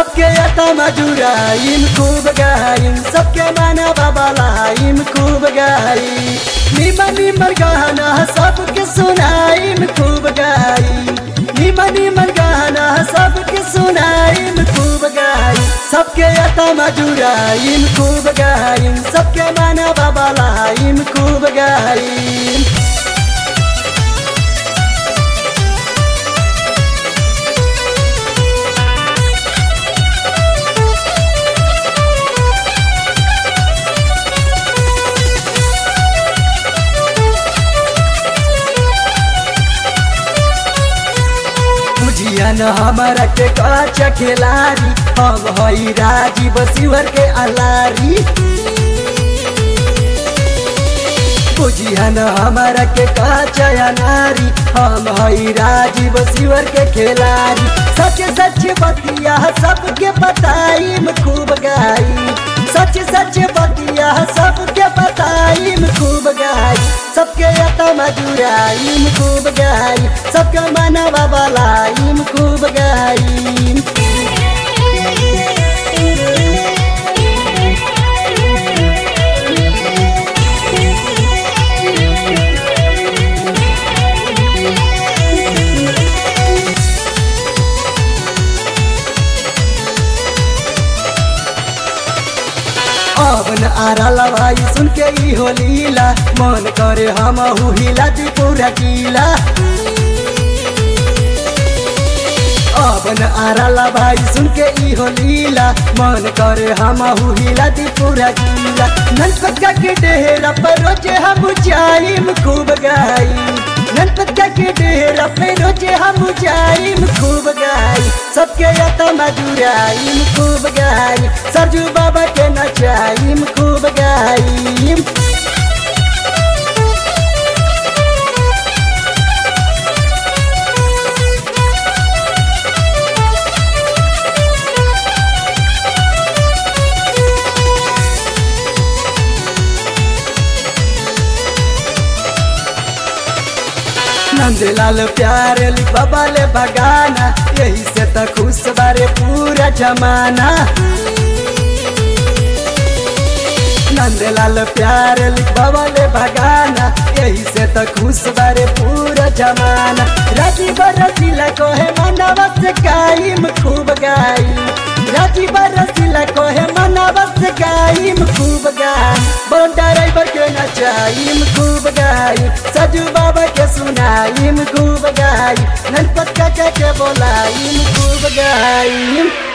सबके यता मजुराइम खूब गाइम सबके माना बाबालाइम खूब गाई निमन निमन गाना सबके सुनाइम खूब गाई निमन निमन गाना सबके सुनाइम खूब गाई सबके यता मजुराइम खूब गाइम सबके माना बाबालाइम खूब गाइम बुझिया न हमारा के काच खिलाड़ी हम हई राजीव शिवर के अलारी बुझिया न हमारा के काच नारी हम हई राजीव शिवर के खिलाड़ी सच सच बतिया सबके बताइम खूब गाई सच सच बतिया सबके बताइम खूब गाई सबके यता मजुराइम खूब गाई सबके मनवा बलाइम खूब गाई अब न आरला भाई सुन के ई हो लीला मन करे हम हिला दी पूरा गीला अब न आरला भाई सुन के ई हो लीला मन करे हम हिला दी पूरा गीला ननपका के डेरा पर रोजे हम जाइम खूब गाई ननपका के डेरा पे रोजे हम जाइम खूब गाई सबके यता मजुराइम खूब गाई सरजू बाबा के नचाइम खूब गाइम नंदलाल प्यार बाबा ले बगाना यही से तो खुश बारे पूरा जमाना नंदलाल प्यार बाबा ले बगाना यही से तो खुश बारे पूरा जमाना राजी बरसीला को है मनवा से गाइम खूब गाई राजी बरसीला को है मनवा से गाइम खूब गाई बन ड्राइवर के नचाइम खूब गाई सजू बाबा के सुनाइम खूब गाई ननपत का के बोलाइम खूब गाइम